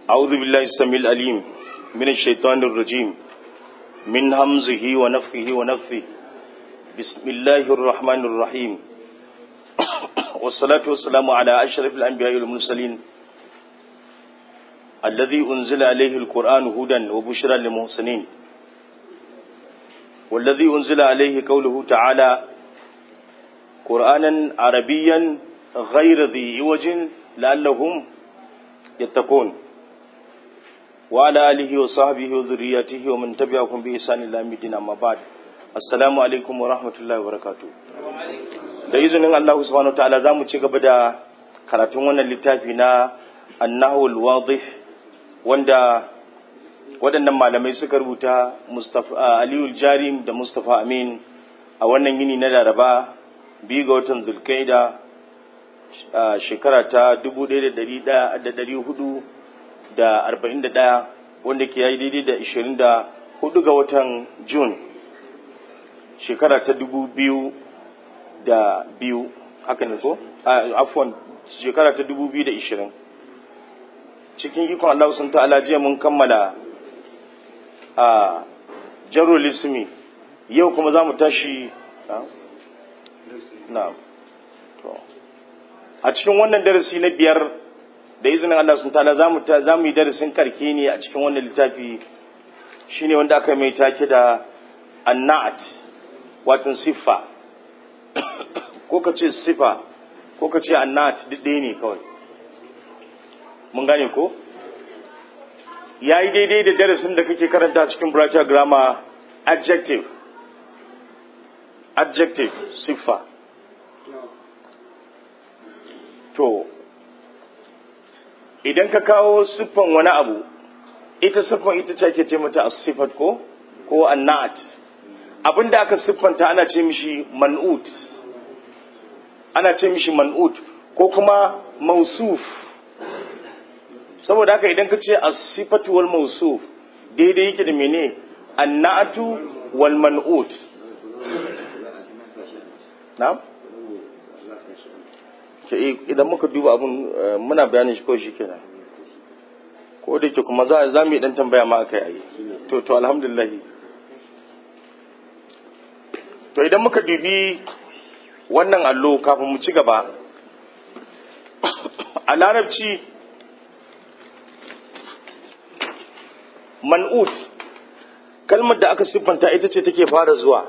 أعوذ بالله السميع العليم من الشيطان الرجيم من همزه ونفخه ونفثه بسم الله الرحمن الرحيم والصلاة والسلام على أشرف الأنبياء والمرسلين الذي أنزل عليه القرآن هدى وبشرى للمحسنين والذي أنزل عليه قوله تعالى قرآنا عربيا غير ذي عوج لعلهم يتقون وعلى آله وصحبه وذريته ومن تبعهم بإحسان إلى يوم الدين أما بعد السلام عليكم ورحمة الله وبركاته da izinin Allah subhanahu ta'ala za mu ci gaba da karatun wannan littafi na annahul wadih wanda waɗannan malamai suka rubuta Mustafa Aliyu Jarim da Mustafa Amin a wannan yini na Laraba biyu ga watan Zulkaida shekara ta 1441 wanda ke yayi daidai da 24 ga watan Jun shekara ta 2000 da biyu haka ne ko afwan shekara ta 2020 cikin ikon Allah sun ta'ala jiya mun kammala a jarul ismi yau kuma za mu tashi na a cikin wannan darasi na biyar da izinin Allah sun ta'ala za mu yi darasin karke ne a cikin wannan littafi shine wanda aka mai take da annat watan siffa ko ka ce siffa ko ka ce annat duk ɗaya ne kawai mun gane ko ya yi daidai da darasin da kake karanta cikin bracha grammar adjective adjective siffa to idan ka kawo siffan wani abu ita siffan ita ce ake ce mata sifat ko ko annat abinda aka siffanta ana ce mishi man'ut ana ce mishi man'ut ko kuma mausuf saboda haka idan ka ce as-sifatu wal mawsuf daidai yake da mene annatu wal man'ut na'am ke idan muka duba abun muna bayanin shi ko shi kenan ko da ke kuma za za mu yi dan tambaya ma akai ayi to to alhamdulillah to idan muka dubi wannan allo kafin mu ci gaba a larabci man'ut kalmar da aka siffanta ita ce take fara zuwa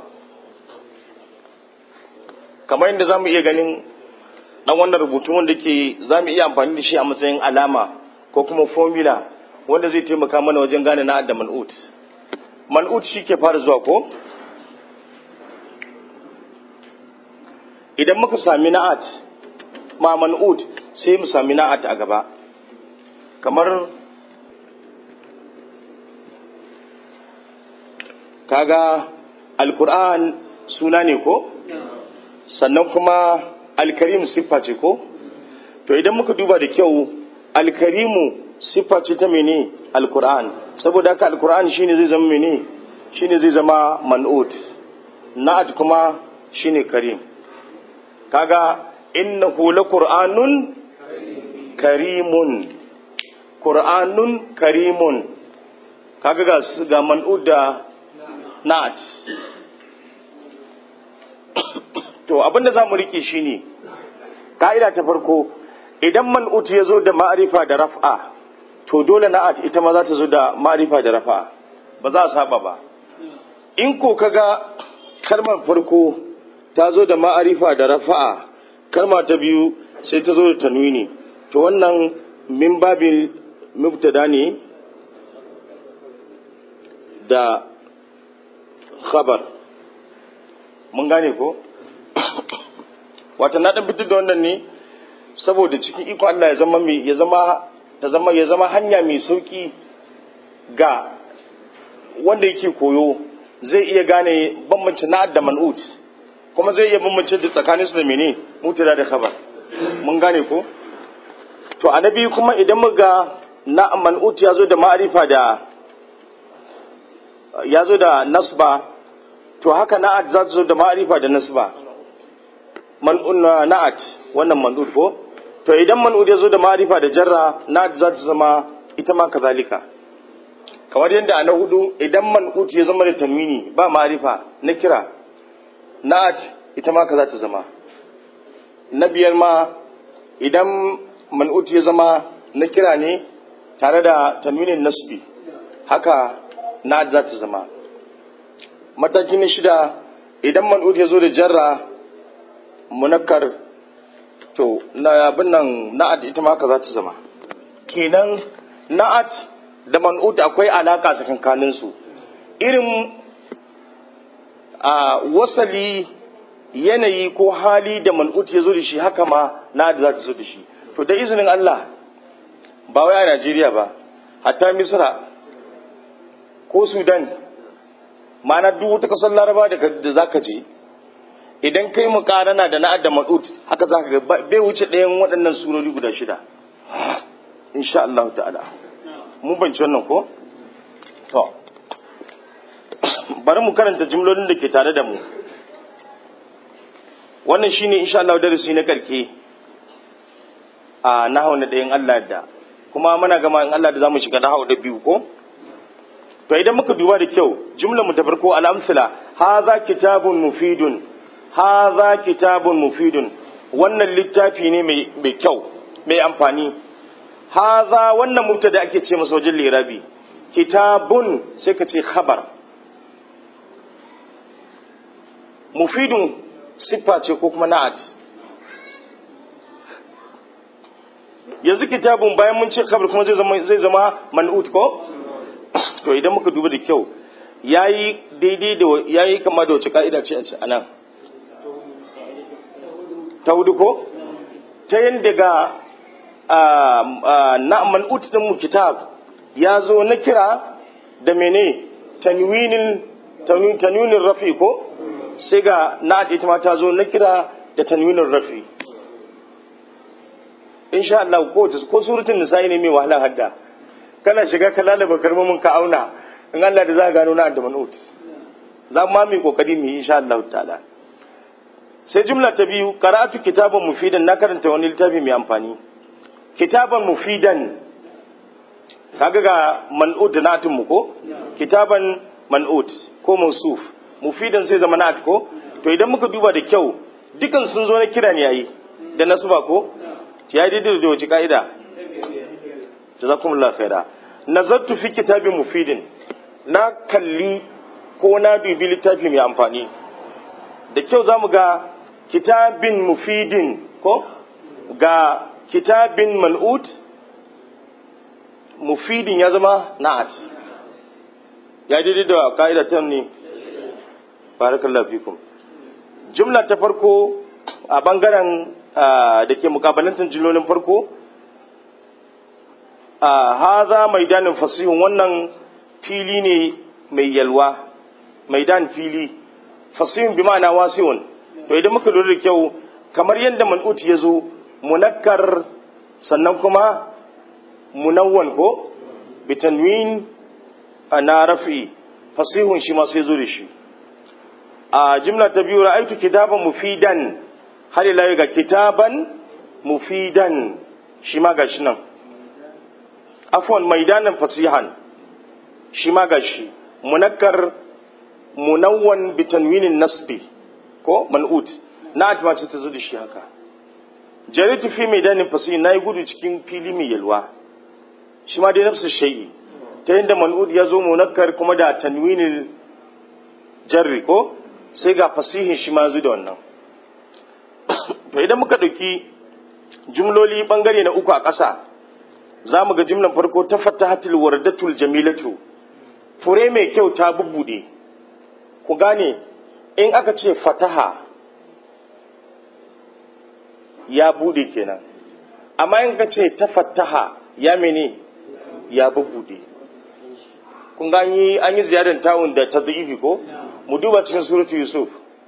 kamar yadda za mu iya ganin dan wannan rubutu wanda ke za mu iya amfani da shi a matsayin alama ko kuma formula wanda zai taimaka mana wajen gane na'ad da man'ut man'ut shi ke fara zuwa ko idan muka sami na'at ma man'ut sai mu sami na'at a gaba kamar kaga alkur'an suna ne ko sannan kuma alkarim siffa ce ko to idan muka duba da kyau alkarimu siffa ce ta mene alkur'an saboda haka alkur'an shine zai zama mene shine zai zama man'ut na'at kuma shine karim kaga innahu laqur'anun karimun qur'anun karimun kaga ga ga man'ut da na'at to abinda za mu rike shi ne ka'ida ta farko idan man'ut ya zo da ma'arifa da raf'a to dole na'at ita ma za ta zo da ma'arifa da raf'a ba za a saba ba in ko kaga kalmar farko ta zo da ma'arifa da rafa'a kalma ta biyu sai ta zo da tanwini to wannan min babin mubtada ne da khabar mun gane ko wata na dan fitar da wannan ne saboda cikin iko Allah ya zama mai ya zama ta zama ya zama hanya mai sauki ga wanda yake koyo zai iya gane bambanci na da man'ut kuma zai iya bambance da tsakanin su da mene mutada da khabar mun gane ko to annabi kuma idan muga na man'ut ya zo da ma'arifa da ya zo da nasba to haka na'at za ta zo da ma'arifa da nasba man'un na'at wannan man'ut ko to idan man'ud ya zo da ma'arifa da jarra na'at za ta zama ita ma kazalika kamar yadda a na hudu idan man'ut ya zama da tanwini ba ma'arifa na kira na'at ita ma kaza ta zama na biyar ma idan man'ut ya zama na kira ne tare da tanwinin nasbi haka na'at za ta zama mataki na shida idan man'ut ya zo da jarra munakkar to na abin nan na'at ita ma kaza ta zama kenan na'at da man'ut akwai alaka tsakankanin su irin a wasali yanayi ko hali da man'ut ya zo da shi haka ma na'at za ta zo da shi to da izinin Allah ba wai a Najeriya ba hatta Misra ko Sudan ma'ana duk wata kasar Laraba da zaka je idan kai mu karana da na'ad da man'ut haka zaka ga bai wuce ɗayan waɗannan surori guda shida insha Allah ta'ala mun banci wannan ko to bari mu karanta jimlolin da ke tare da mu wannan shine insha Allah darasi na karke a nahawu na ɗayan Allah da kuma muna gama in Allah da zamu shiga nahawu da biyu ko to idan muka duba da kyau jumlar mu ta farko al-amsala hadha kitabun mufidun hadha kitabun mufidun wannan littafi ne mai kyau mai amfani hadha wannan mubtada ake ce masa wajen lirabi kitabun sai ka ce khabar mufidun siffa ce ko kuma na'at yanzu kitabun bayan mun ce khabar kuma zai zama zai zama man'ut ko to idan muka duba da kyau yayi daidai da yayi kama da wace ka'ida ce a nan ta hudu ko ta yadda ga na man'ut din mu kitab ya zo na kira da mene tanwinin tanwinin rafi ko sai ga na ita ma ta zo na kira da tanwinin rafi insha Allah ko ko suratul nisa'i ne mai wahala hadda kana shiga ka lalaba kalmomin ka auna in Allah da za ka gano na da man'ut za mu ma mai kokari mu yi insha Allah ta'ala sai jumla ta biyu qara'atu kitaban mufidan na karanta wani littafi mai amfani kitaban mufidan kaga ga man'ut da natin mu ko kitaban man'ut ko mansuf mufidan sai zama nat ko to idan muka duba da kyau dukan sun zo na kira ne yayi da nasuba ko ya daidai da wace ka'ida jazakumullahu khaira nazartu fi kitabin mufidin na kalli ko na dubi littafi mai amfani da kyau za mu ga kitabin mufidin ko ga kitabin man'ut mufidin ya zama na'at ya daidai da ka'ida ta ne barakallahu fikum jumla ta farko a bangaren da ke mukabalantar jimlolin farko haza maidanin fasihun wannan fili ne mai yalwa maidan fili fasihun bi ma'ana wasiun to idan muka lura da kyau kamar yadda man'ut ya zo munakkar sannan kuma munawwan ko bitanwin na rafi fasihun shi ma sai zo da shi a jimla ta biyu ra'aitu kitaban mufidan har ila ga kitaban mufidan shi ma gashi nan afwan maidanan fasihan shi ma gashi munakkar munawwan bitanwinin nasbi ko man'ut na atma ce ta zo da shi haka jaritu fi maidanin fasihin nayi gudu cikin fili mai yalwa shi ma dai nafsu shay'i ta yadda man'ut ya zo munakkar kuma da tanwinin jarri ko sai ga fasihin shi ma da wannan to idan muka ɗauki jumloli ɓangare na uku a ƙasa za mu ga jimlan farko ta fatahatul wardatul jamilatu fure mai kyau ta bubbude ku gane in aka ce fataha ya bude kenan amma in ka ce ta fataha ya mene ya bubbude kun ga an yi ziyarar tawun da ta ko mu duba cikin suratu yusuf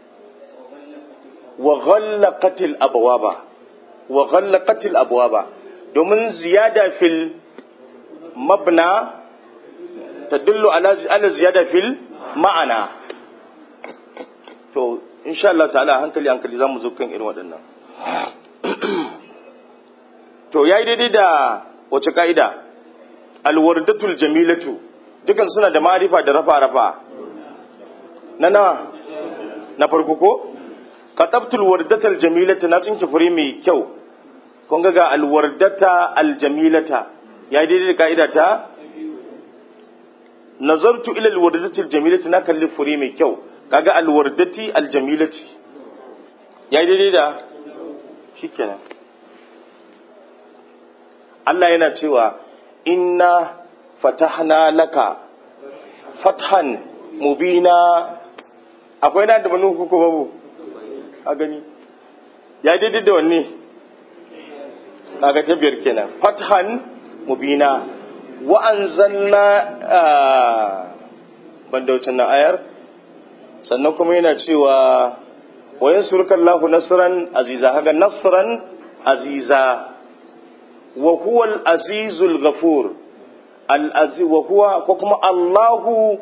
wa ghallaqatil abwaba wa ghallaqatil abwaba domin ziyada fil mabna tadullu ala ala ziyada fil ma'ana to insha Allah ta'ala hankali hankali zamu zo kan irin waɗannan to yayi daidai da wace ka'ida alwardatul jamilatu dukan suna da ma'arifa da rafa rafa na na na farko ko katabtul wardatal jamilata na tsinki fure mai kyau kun ga ga alwardata aljamilata ya daidai da ka'ida ta nazartu ila alwardati aljamilati na kalli fure mai kyau kaga alwardati aljamilati ya daidai da shikenan Allah yana cewa inna fatahna laka fathan mubina akwai na da banu ko babu a gani ya daidai da wanne kaga ta biyar kenan fathan mubina wa anzalna banda wucin na ayar sannan kuma yana cewa wa yansuruka Allahu nasran aziza haga nasran aziza wa huwa al-azizul ghafur al-aziz wa huwa ko kuma Allahu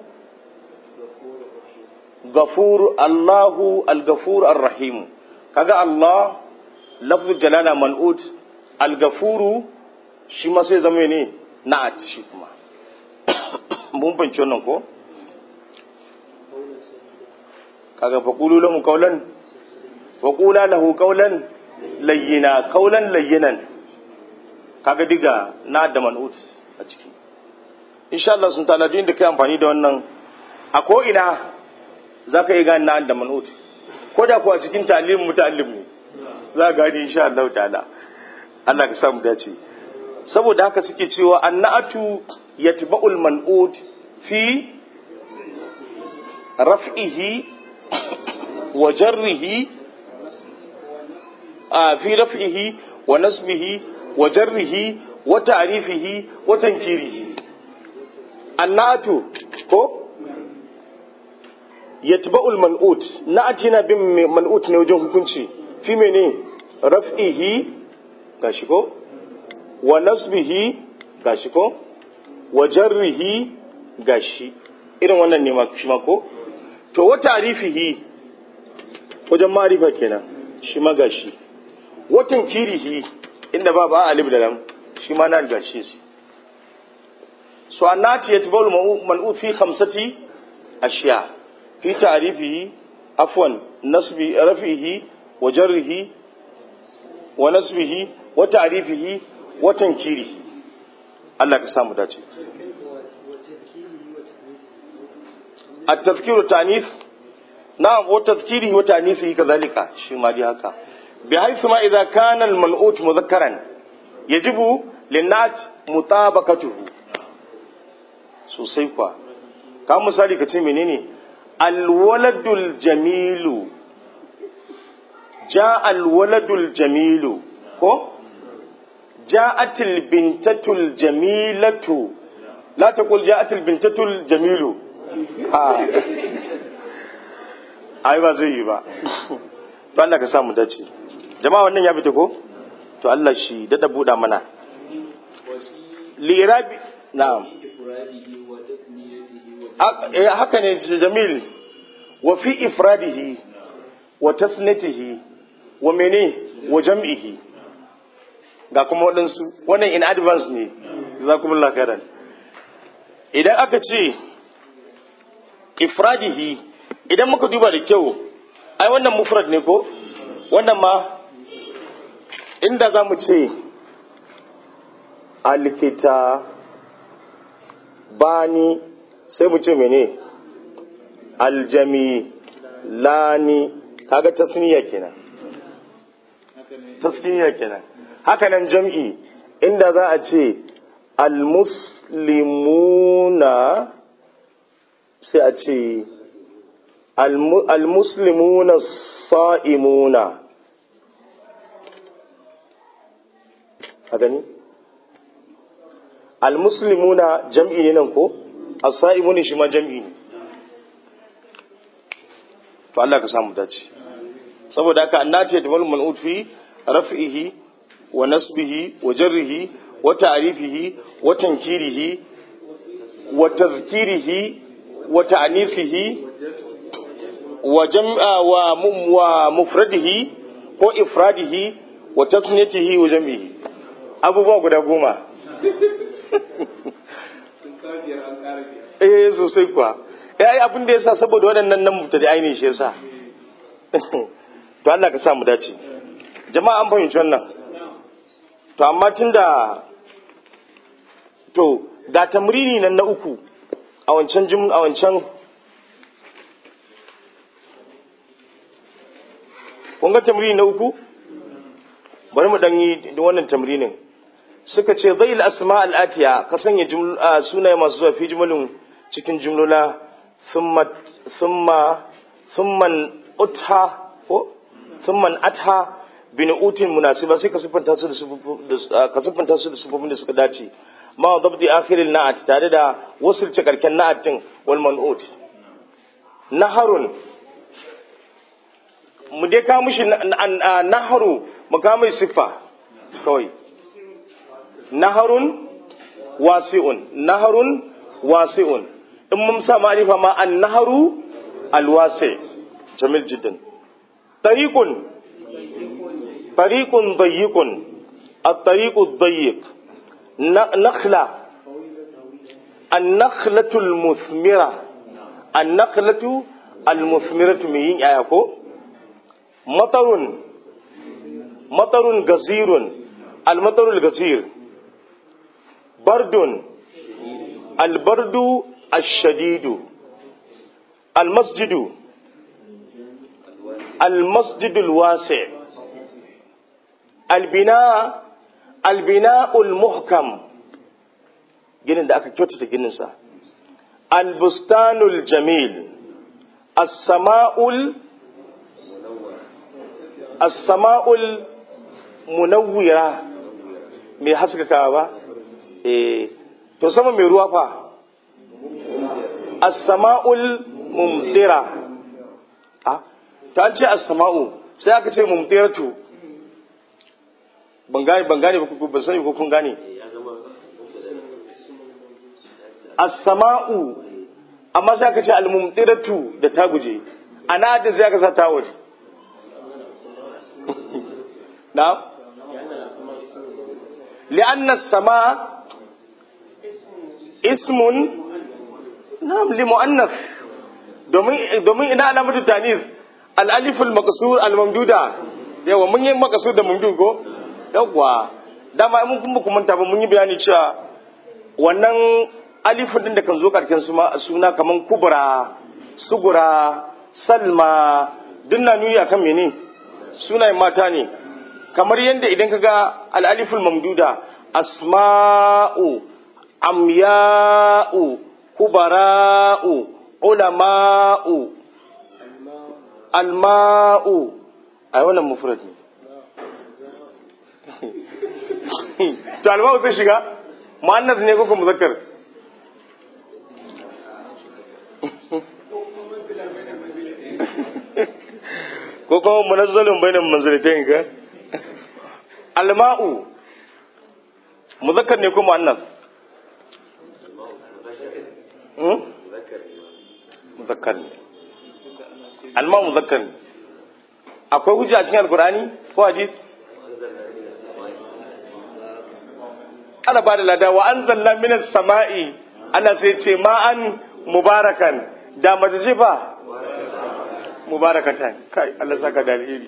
ghafur Allahu al-ghafur ar-rahim kaga Allah lafzul jalala man'ut al-ghafuru shi ma sai zama ne na'at shi kuma mun fahimci wannan ko kaga faqulu lahu qawlan wa qula lahu qawlan layyina qawlan layyinan kaga diga na da man'ut a ciki insha Allah sun ta'ala da kai amfani da wannan a ko ina zaka yi gane na da man'ut ko da kuwa cikin ta'lim muta'allim ne za ka gani insha Allah ta'ala Allah ka samu dace saboda haka suke cewa annatu yatba'ul man'ut fi raf'ihi wa jarrihi a fi raf'ihi wa nasbihi wa jarrihi wa ta'rifihi wa tankirihi annatu ko yatba'ul man'ut na'at yana bin man'ut ne wajen hukunci fi mene raf'ihi gashi ko wa nasbihi gashi ko wa jarrihi gashi irin wannan ne shi ma ko to wa ta'rifihi wajen ma'rifa kenan shi ma gashi wa tankirihi inda ba ba alif da lam shi ma na gashi shi so annati yatba'ul man'ut fi khamsati ashiya fi ta'rifihi afwan nasbi rafihi wa jarrihi wa nasbihi wa ta'rifihi wa tankirihi Allah ka samu dace التذكير والتعنيف نعم وتذكيره وتعنيفه كذلك شي ما دي هكا بحيث ما إذا كان المنعوت مذكرا يجب للناس مطابقته sosai kwa ka misali ka ce menene alwaladul jamilu ja alwaladul jamilu ko ja'atil bintatul jamilatu la taqul ja'atil bintatul jamilu a ai ba zai yi ba to Allah ka sa mu dace jama'a wannan ya fita ko to Allah shi dada buɗa mana lirabi na'am haka ne jamil wa fi ifradihi wa tasnatihi wa mene wa jam'ihi ga kuma waɗansu wannan in advance ne jazakumullahu khairan idan aka ce ifradihi idan muka duba da kyau ai wannan mufrad ne ko wannan ma inda za mu ce alkita bani sai mu ce mene aljami lani kaga tasniya kenan tasniya kenan haka nan jam'i inda za a ce almuslimuna sai a ce almuslimuna sa'imuna a gani almuslimuna jam'i ne nan ko as-sa'imuna shi ma jam'i ne to Allah ka samu dace saboda haka annati yatmal man'ut fi raf'ihi wa nasbihi wa jarrihi wa ta'rifihi wa tankirihi wa tadhkirihi wa ta'nifihi wa jam'a wa mum wa mufradihi ko ifradihi wa tasniyatihi wa jam'ihi abubuwa guda goma eh sosai kuwa ya yi abin da ya sa saboda waɗannan nan mutane ainihin shi ya sa to Allah ka sa mu dace jama'a an fahimci wannan to amma tunda to ga tamrini nan na uku a wancan jim a wancan kun ga tamrini na uku bari mu dan yi wannan tamrinin suka ce zai asma al'atiya ka sanya sunaye masu zuwa fi jumlin cikin jumlola summa summa summan utha ko summan atha bin utin munasiba sai ka siffanta su da ka siffanta su da sifofin da suka dace ma dabdi akhiril na'at tare da wasulce karken na'at din wal man'ut naharun mu dai ka mishi naharu mu ka mai siffa kawai naharun wasi'un naharun wasi'un in mun sa ma'arifa ma an naharu alwasi jamil jiddan tariqun tariqun dayyikun at-tariqu ad-dayyiq nakhla an-nakhlatu al-muthmira an-nakhlatu al-muthmiratu min yin aya ko matarun matarun gazirun al-matarul gazir bardun albardu ashadidu almasjidu almasjidul wasi albina albina'ul muhkam ginin da aka kyautata gininsa albustanul jamil as-sama'ul as-sama'ul munawwira mai haskaka ba eh to sama mai ruwa fa as-sama'ul mumtira ah ta ce as-sama'u sai aka ce mumtiratu ban gane ban gane ba ku ban sani ko kun gane as-sama'u amma sai aka ce al-mumtiratu da ta guje ana da sai aka sa ta waje na'am لأن السماء اسم نعم لمؤنث domin ina alamatu tanis al-alif al-maqsur al-mamduda yawa mun yi maqsur da mamdud ko yawa dama mun kuma kuma ta ba mun yi bayani cewa wannan alifin din da kan zo karkin suna kaman kubra sugura salma dinna nuni akan mene sunayen mata ne kamar yadda idan ka ga al'aliful mamduda asma'u amya'u kubara'u ulama'u alma'u a yi wannan mufrad ne to alma'u sai shiga mu'annas ne kuka muzakkar ko kuma munazzalin bainan manzilitain ka alma'u muzakkar ne ko mu'annas muzakkar ne alma'u muzakkar ne akwai hujja a cikin alkurani ko hadis ana ba da lada wa an zalla minas sama'i ana sai ce ma'an mubarakan da mace ce fa mubarakatan kai Allah saka da alheri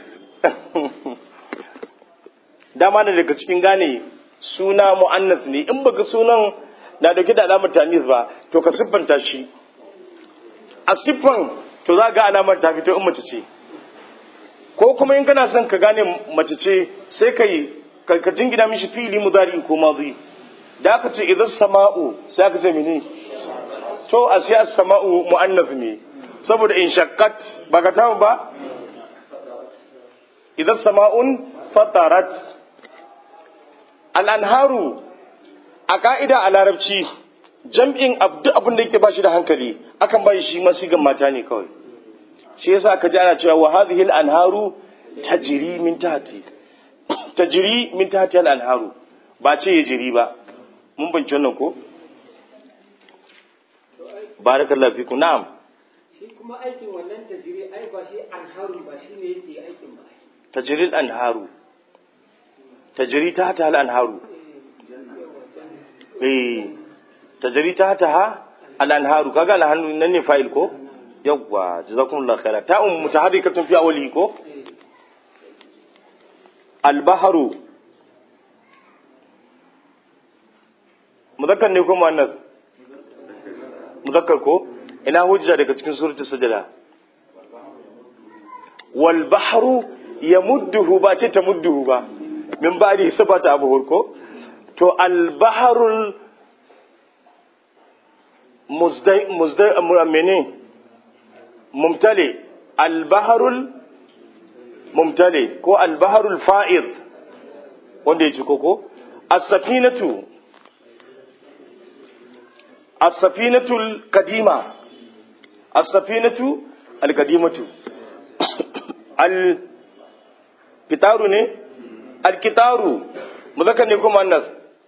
dama da daga cikin gane suna mu'annas ne in baka sunan na dauke da alamar tanis ba to ka siffanta shi a siffan to za ga alamar ta fito in mace ce ko kuma in kana son ka gane mace ce sai ka yi ka jingina mishi fili mudari ko mazi da aka ce idan sama'u sai aka ce mene to a sai sama'u mu'annas ne saboda in shakkat ba ka tamu ba idan sama'un fatarat al'anharu a ka'ida a larabci jam'in duk abin da yake ba shi da hankali akan ba shi masigan mata ne kawai shi yasa aka ji ana cewa wa hadhihi al-anharu tajri min tahti tajri min tahti al-anharu ba ce ya jiri ba mun bance wannan ko barakallahu fiku na'am shi kuma aikin wannan tajiri ai ba shi anharu ba shi ne yake aikin ba tajri al-anharu tajri tahta al-anharu eh tajri ta ta ha al-anharu kaga al-hannu nan ne fa'il ko yawwa jazakumullahu khaira ta'un mutaharrikatun fi awwali ko al-bahru muzakkar ne ko muannas muzakkar ko ina hujja daga cikin suratul sajda wal bahru yamudduhu ba ce ta mudduhu ba min ba'di sabata abu ko to al bahrul muzdai muzdai amene mumtali al bahrul mumtali ko al bahrul fa'id wanda ya ci koko as-safinatu as-safinatu al-qadima as-safinatu al-qadimatu al-kitaru ne al-kitaru muzakkar ne ko muannas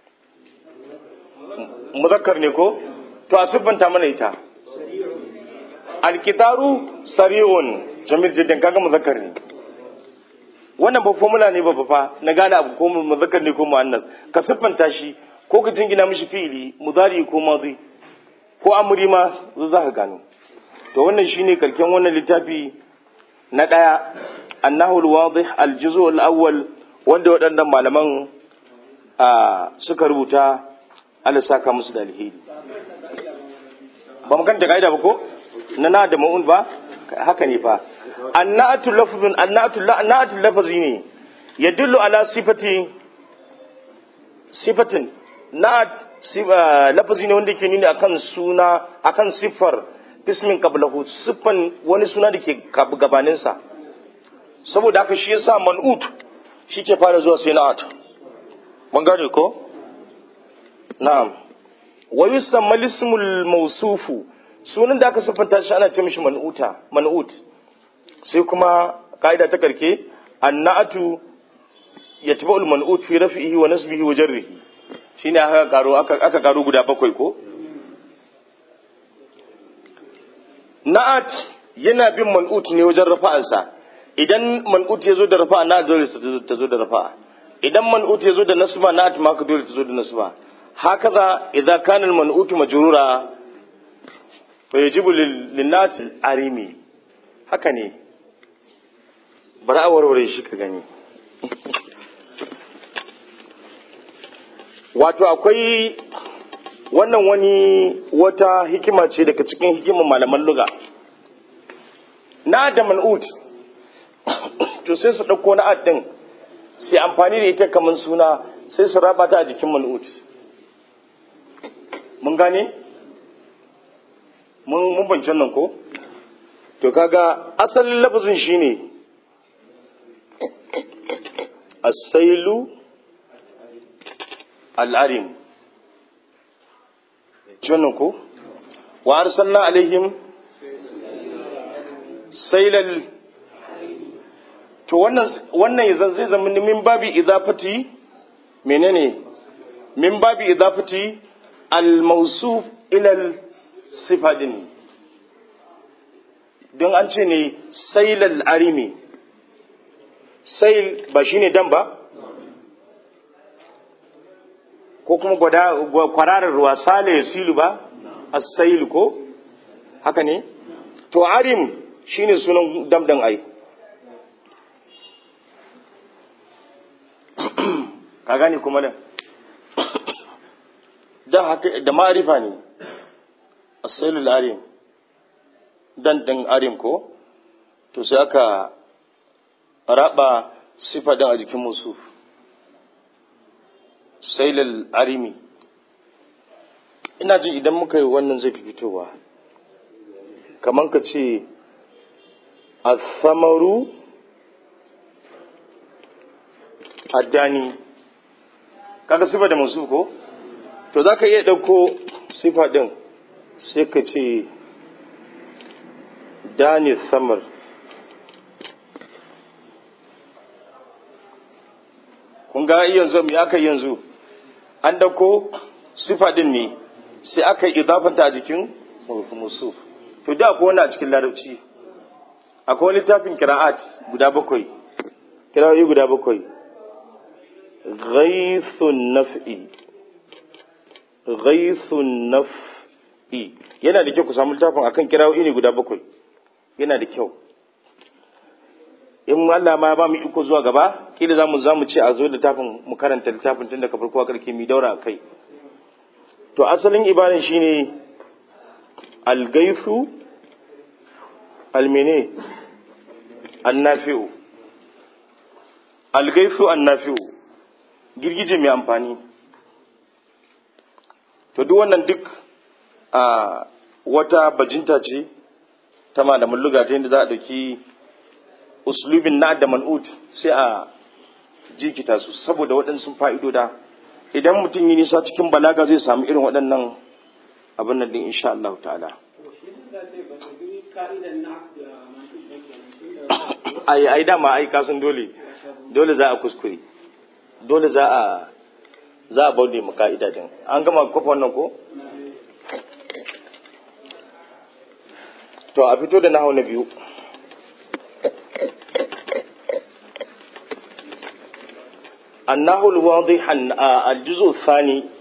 muzakkar ne ko to a siffanta mana ita al-kitaru sari'un jamil jiddan kaga muzakkar ne wannan ba formula ne ba fa na gane abu ko muzakkar ne ko muannas ka siffanta shi ko ka jingina mishi fi'ili mudari ko madi ko amri ma za ka gano to wannan shine karken wannan littafi na daya annahul wadih aljuzu al-awwal wanda waɗannan malaman suka rubuta Allah saka musu da alheri ba mu kanta kaida ba ko na na da ma'un ba haka ne fa annatu lafzun annatu annatu lafzi ne yadullu ala sifati sifatin na'at lafazi ne wanda ke nuni akan suna akan siffar ismin qablahu siffan wani suna da ke gabaninsa saboda haka shi yasa man'ut shi ke fara zuwa sai na'at mun gane ko na'am wa yusamma ismul mawsufu sunan da aka siffanta shi ana ce mishi man'uta man'ut sai kuma ka'ida ta karke annatu yatba'ul man'ut fi raf'ihi wa nasbihi wa jarrihi shine aka karo aka karo guda bakwai ko na'at yana bin man'ut ne wajen rafa'ansa idan man'ut ya zo da rafa'a na dole ta zo da rafa'a idan man'ut ya zo da nasba na'at ma ka dole ta zo da nasba hakaza idza kana al-man'ut majrura fa yajibu lin-nat arimi haka ne bari a warware shi ka gani wato akwai wannan wani wata hikima ce daga cikin hikimar malaman luga na da man'ut to sai su ɗauko na ɗin sai amfani da ita kamar suna sai su raba ta a jikin man'ut mun gane mun bancin nan ko to kaga asalin lafazin shine asailu al'arim wannan ko wa arsalna alaihim sailal to wannan wannan zai zama min babi idafati menene min babi idafati al-mawsuf ila sifadin don an ce ne sailal arimi sail ba shine dan ba ko kuma kwararar ruwa sale ya silu ba as-sail ko haka ne to arim shine sunan damdan ai ka gane kuma da da haka da ma'arifa ne as-sailul arim dan din arim ko to sai aka raba sifa din a jikin musu sailul arimi ina jin idan muka yi wannan zai fi fitowa kamar ka ce asamaru addani kaga sifa da musu ko to za ka iya ɗauko sifa ɗin sai ka ce dani samar kun ga yanzu me aka yanzu an ɗauko sifa ɗin ne sai aka yi idafanta a jikin musu to da akwai wani a cikin larabci akwai wani littafin kira'at guda bakwai kira'o'i guda bakwai ghaithun naf'i ghaisun naf'i yana da kyau ku samu littafin akan kirawoyi ne guda bakwai yana da kyau in Allah ma ya ba mu iko zuwa gaba kila zamu zamu ce a zo da littafin mu karanta littafin tun daga farko karke mi daura kai to asalin ibadan shine al-gaisu al-mene an-nafi'u al-gaisu an-nafi'u girgije mai amfani to duk wannan duk a wata bajinta ce ta malamin luga ta yadda za a ɗauki uslubin na da man'ud sai a jikita su saboda waɗansu fa'idoda idan mutum yi nisa cikin balaga zai samu irin waɗannan abin nan din insha Allah ta'ala ai ai dama ai kasan dole dole za a kuskure dole za a za a bauɗe mu ka'ida din an gama kofa wannan ko to a fito da nahawu na biyu النحو الواضح الجزء الثاني